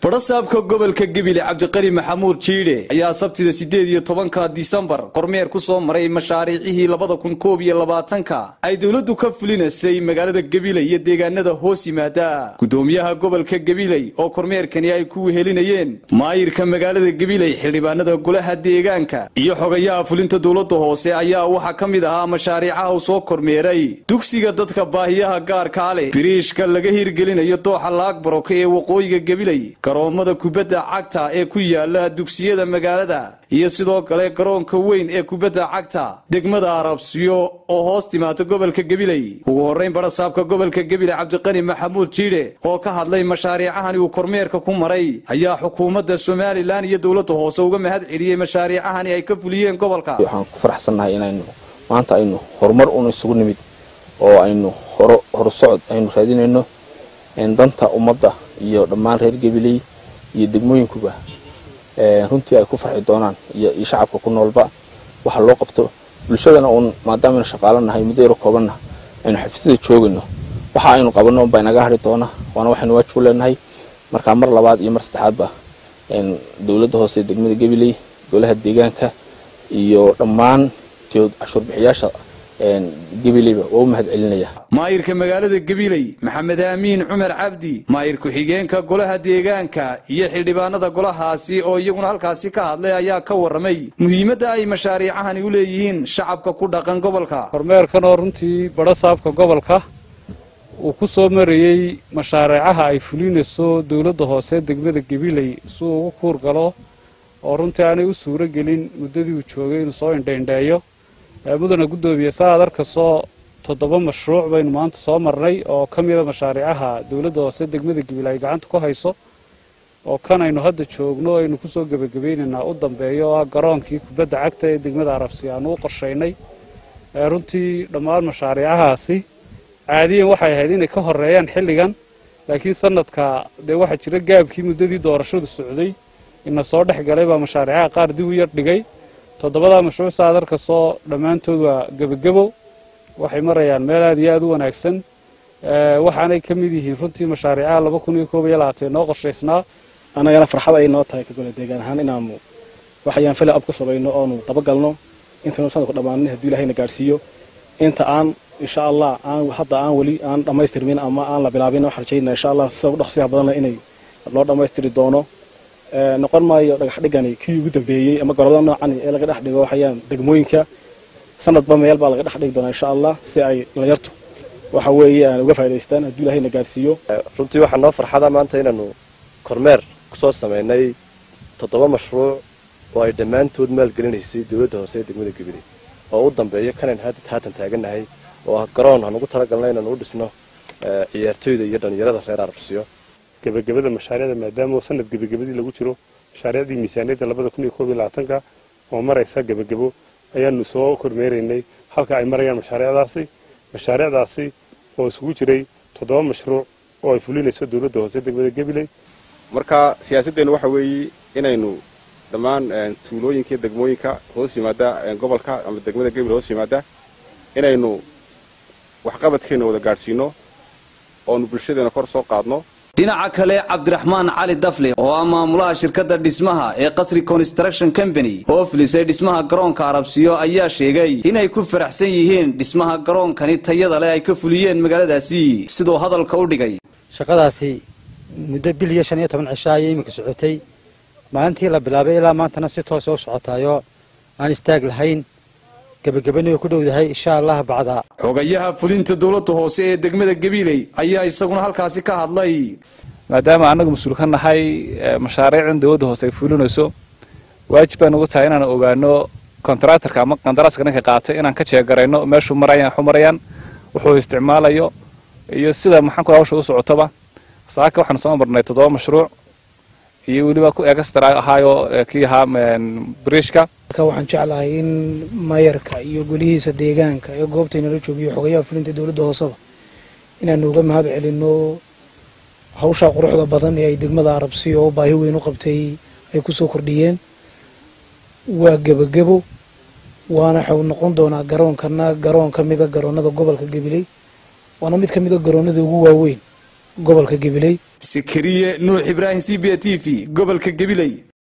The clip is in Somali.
fadhasaabka gobolka gebile cabdiqani maxamuud jiidhe ayaa sabtida siddeed iyo tobanka disembar kormeer ku soo maray mashaariicihii labada kun koob iyo labaatanka ay dowladdu ka fulinaysay magaalada gabiley iyo deegaanada hoos yimaada gudoomiyaha gobolka gabiley oo kormeerkani ay ku wehelinayeen maayirka magaalada gabiley xildhibaanada golaha deegaanka iyo xogayaha fulinta dowladda hoose ayaa waxaa ka mid ahaa mashaariicaha uu soo kormeeray dugsiga dadka baahiyaha gaarkaa leh biriishka laga hirgelinayo dooxa laagbarok ee waqooyiga gabiley garoomada kubadda cagta ee ku yaala dugsiyada magaalada iyo sidoo kale garoonka weyn ee kubadda cagta degmada arabsiyo oo hoos timaata gobolka gabiley ugu horrayn barasaabka gobolka gabiley cabdiqani maxamuud jiidhe oo ka hadlay mashaariicahani uu kormeerka ku maray ayaa xukuumadda somalilan iyo dowladda hoose uga mahad celiyey mashaariicahani ay ka fuliyeen gobolka waxaan ku faraxsannahay inaynu maanta aynu horumar un isugu nimid oo aynu horusocod aynu raadinayno danta ummadda iyo dhammaan reer gabiley iyo degmooyinkuba runtii ay ku farxi doonaan iyo shacabka ku noolba waxa loo qabto bulshadana uun maadaamaaynu shaqaalanahay muddo yaro koobanna aynu xafiisyada joogayno waxa aynu qabanno unbaa inaga hari doona waana waxaynu waajib u leenahay markaa mar labaad iyo mar saddexaadba dowladda hoose degmada gabiley golaha deegaanka iyo dhammaan cashuurbixiyaasha gabileyba waa u mahad celinaya maayirka magaalada gabiley maxamed aamiin cumar cabdi maayir ku-xigeenka golaha deegaanka iyo xildhibaanada golahaasi oo iyaguna halkaasi ka hadlay ayaa ka warramay muhiimadda ay mashaariicahani u leeyihiin shacabka ku dhaqan gobolka kormeerkan oo runtii badhasaabka gobolka uu ku soo marayey mashaariicaha ay fulinayso dowladda hoose degmada gabiley si uu ugu kuur galo oo runtii aanay u suuro gelin muddadii uu joogay inuu soo indhaindheeyo mudana guddoomiye sa aad arkasoo toddoba mashruuc baynu maanta soo marnay oo ka mida mashaariicaha dowladda hoose degmada gabiley ay gacanta ku hayso oo kan aynu hadda joogno aynu kusoo gebagabaynaynaa u dambeeyo oo ah garoonkii kubadda cagta ee degmada arabsi aanu u qorshaynay runtii dhammaan mashaariicahaasi caadiyan waxay ahayd inay ka horeeyaan xilligan laakiin sanadka dee waxaa jira gaabkii muddadii doorashadu socday ina soo dhex galay baa mashaariicaha qaar dib u yar dhigay toddobadaa mashruuc saad arkasoo dhammaantood waa gebagebo waxay marayaan meel aad iyo aad u wanaagsan waxaanay ka mid yihiin runtii mashaariicaha laba kun iyo koob iyo labaatan noo qorshaysnaa annagana farxad ay noo tahay ka gole deegaan ahaan inaanu waxayaan fali ab ku sabayno oonu dabagalno intaynu sanadku dhammaanin hadduu ilahayna gaadhsiiyo inta aan insha allah aan hadda aan weli aan dhammaystirmin ama aan la bilaabin waxaan rajaynaa insha allah sida ugu dhaqsiyaha badanna inay loo dhammaystiri doono noqon maayo dhagax dhigani kii ugu dambeeyey ama gorobada noocan ee laga dhex dhigo waxayaan degmooyinka sanadba meel baa laga dhex dhigi doonaa insha allah si ay dhalinyartu waxa weeye aan uga faa'idaystaan hadduu ilahayna gaadhsiiyo runtii waxaa noo farxada maanta inaanu kormeer kusoo samaynay toddoba mashruuc oo ay dhammaantood maalgelinaysay dowladda hoose ee degmada gabiley oo u dambeeyo kanan haatan taagannahay oo ah garoon aan ugu talagalnay inaanu u dhisno ciyaartoyda iyo dhallinyarada reer arabsiyo gebagabada mashaariicda maadaama sanad gebagabadii lagu jiro mashaariicdii miisaaniyadda labada kun iyo koob iyo labaatanka oo maraysa gebagabo ayaanu soo kormeeraynay halka ay marayaan mashaariicdaasi mashaariicdaasi oo isugu jiray toddoba mashruuc oo ay fulinayso dowladda hoose degmada gabiley marka siyaasaddeennu waxa weeye inaynu dhammaan tuulooyinka iyo degmooyinka hoos yimaada gobolka ama degmada gabiley hoos yimaada inaynu waxqabadkeenna wada gaadhsiino oonu bulshadeena kor soo qaadno dhinaca kale cabdiraxmaan cali dafle oo ah maamulaha shirkadda dhismaha ee qasri construction company oo filisay dhismaha garoonka arabsiyo ayaa sheegay inay ku faraxsan yihiin dhismaha garoonkani tayada leh ay ka fuliyeen magaaladaasi siduu hadalka u dhigay shaqadaasi muddo bil iyo shan iyo toban cisho ayay iminka socotay maalintii la bilaabay ilaa maantana si toosa u socotaayoo aan istaag lahayn gebagabani way ku dhowdahay insha allah bacda xogayaha fulinta dowladda hoose ee degmada gabiley ayaa isaguna halkaasi ka hadlay maadaama annaga mas-uul ka nahay mashaariicdan dowladda hoose ay fulinayso waajib baan ugu tahay inaan ogaano kontaractorka ama qandaraaska ninka qaatay inaan ka jeegarayno meeshuu marayaan waxu marayaan wuxuu isticmaalayo iyo sida maxaan ku hawsha u socotoba saaka waxaanu soo marnay toddoba mashruuc iyo weliba ku extra ahaayoo kii ahaa bariishka waxaan jeclahay in mayarka iyo golihiisa deegaanka ee goobtaynala joogiyo xogayaha fulinta dowladda hooseba inaanu uga mahad celinno hawshaa quruxda badan ee ay degmada arabsiyo oo baahi weyn u qabtay ay kusoo kordhiyeen waa gebagebo waana waxau noqon doonaa garoonkana garoon ka mida garoonada gobolka gabiley waana mid ka mida garoonada ugu waaweyn gobolka gabiley sakariye nuux ibraahim c b t v gobolka gabiley